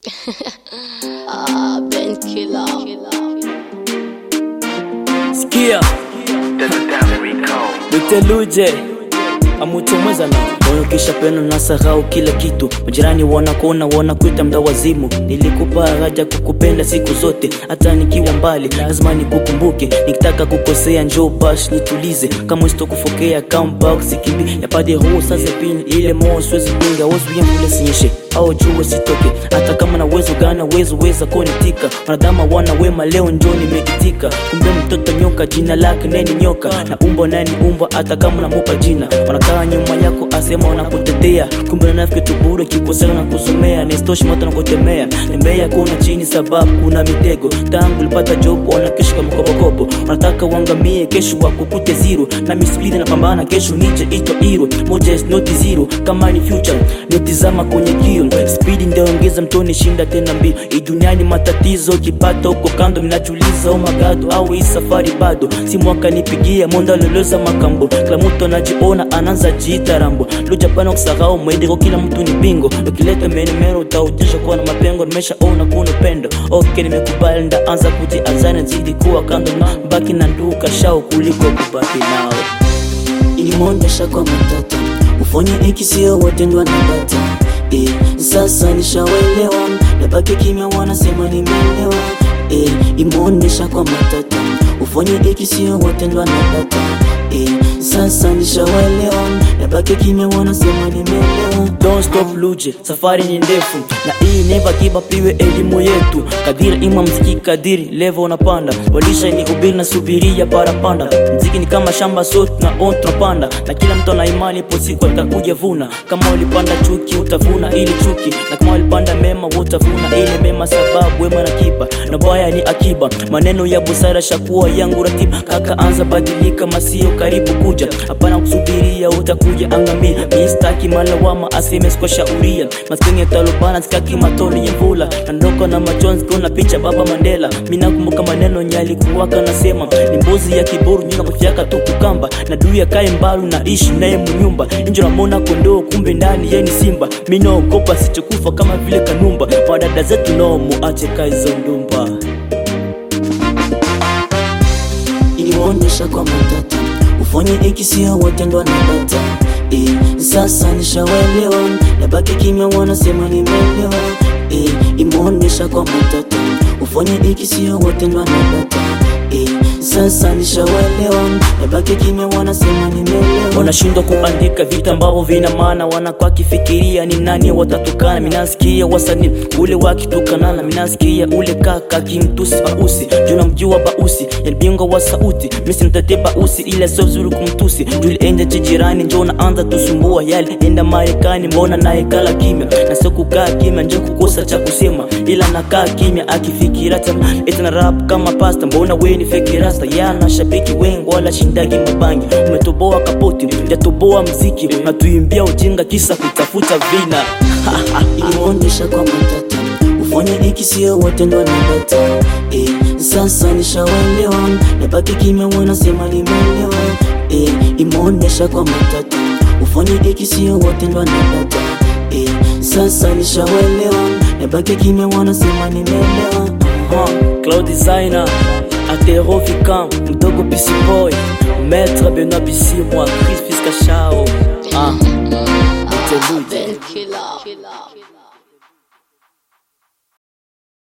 ah, Ben Killer. Sikia Luteluje amutomweza na moyo kisha peno na sahau kila kitu majirani wanakuona wanakuita mda wazimu nilikupa haja kukupenda siku zote hata nikiwa mbali lazima nikukumbuke nikitaka kukosea njoo bash nitulize kama sitokufokea comeback sikimbi yapade huu sasa pini ile moo siwezi pinga wozuia mvule sinyeshe au jua sitoke hata kama na uwezo gana uwezo weza konitika wanadhama wana wema leo njo nimeitika kumbe mtoto nyoka jina lake neni nyoka na umbo nani umbo hata kama namupa jina wanakaa nyuma yako asema wanakutetea kumbe nanafiki tubure kikosela na kusomea nistoshi moto nakutemea tembea kuna chini sababu kuna mitego tangu ulipata job wanakesha mkopokopo wanataka uangamie kesho wakukute zero na misplidi napambana kesho nije ito iro moja is not zero kama ni future nitizama kwenye kio spidi ndaongeza mtoni shinda tena mbio iduniani matatizo kipata huko kando minachuliza omagado au hii safari bado si mwaka nipigia monda loloza makambo kila mtu anajiona anaanza jiita rambo lujapana kusahau mwaidiko kila mtu ni bingo ukileta menemero utaujisha kuwa na mapengo nimeshaona kuna upendo ok nimekubali ndaanza kujiazana zidi kuwa kando na baki na nduka shao kuliko kubaki nao ilimwonyesha kwa matata ufanye iki sio wote ndo anapata e, sasa nishawelewa nabaki kimya wanasema nimeelewa e, imeonyesha kwa matata ufanye iki sio wote ndo anapata e, sasa nishawelewa nabaki kimya wanasema nimeelewa Don't stop luje, safari ni ndefu na hii never give up iwe elimu yetu. Kadiri ima mziki, kadiri level unapanda, walisha ni ubiri na subiria parapanda. Mziki ni kama shamba, so tuna on tunapanda, na kila mtu ana imani, ipo siku atakuja vuna. Kama ulipanda chuki, utavuna ili chuki, na kama ulipanda mema, utavuna ile mema, sababu wema na kiba na baya ni akiba. Maneno ya busara shakuwa yangu ratiba, kaka anza badilika, masio karibu kuja, hapana kusubiria, utakuja angamia. Mistaki malawama aseme kwa shauria maskini ya talubana sikaki matoli ya mvula nandoko na majonzi kuna picha baba Mandela mina kumbuka maneno nyali kuwaka nasema ni mbuzi ya kiburu nyina kufyaka tu kukamba na dui ya kae mbalu na ishi naye munyumba injo namona kondoo kumbe ndani ye ni simba minaogopa sichokufa kama vile kanumba madada zetu no muache kaizo ndumba ilionyesha kwa matata ufanye iki sio wote ndo anapata e, sasa nishawelewa nabaki kimya wanasema nimeelewa e, imeonyesha kwa matata ufanye iki sio wote ndo anapata e, sasa nishawelewa nabaki kimya wanasema nimeelewa wanashindwa kuandika vitu ambavyo vina maana wanakuwa kifikiria ni nani watatukana minasikia wasani ule wakitukanana minasikia ule kaka kimtusi bausi juu namjua bausi yalibingwa wa sauti misi mtate bausi ile sio vizuri kumtusi juu enda chijirani njo naanza tusumbua yale enda marekani mbona naye kala kimya na sio kukaa kimya njo kukosa cha kusema ila nakaa kimya akifikira tama eti na rap kama pasta mbona we ni fake rasta yana shabiki wengi wala shindagi mabangi umetoboa kapoti jatoboa mziki natuimbia ujinga kisa kutafuta vina ilionyesha kwa matata ufanye iki sio wote ndo anapata e, sasa nishawelewa nabaki kimya wanasema nimeelewa e, imeonyesha kwa matata ufanye iki sio wote ndo anapata e, sasa nishawelewa nabaki kimya wanasema nimeelewa uh, cloud designer atero vicam mdogo pc boy maître benoit bisi moi chris fiskashao ah, Ah, Luteluje. Ben Killer.